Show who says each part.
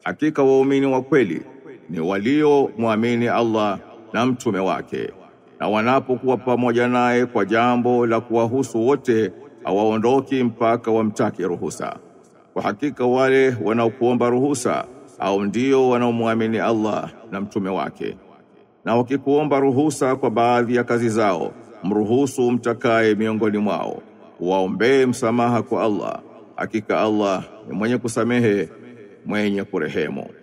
Speaker 1: hakika waumini wa kweli ni walio muamini Allah na mtume wake na wanapokuwa pamoja naye kwa jambo la kuwahusu wote hawaondoki mpaka wamtake ruhusa kwa hakika wale wanaokuomba ruhusa au ndio wanaomwamini Allah na mtume wake na wakikuomba ruhusa kwa baadhi ya kazi zao mruhusu mtakaye miongoni mwao waombee msamaha kwa Allah hakika Allah ni mwenye kusamehe mwenye kurehemu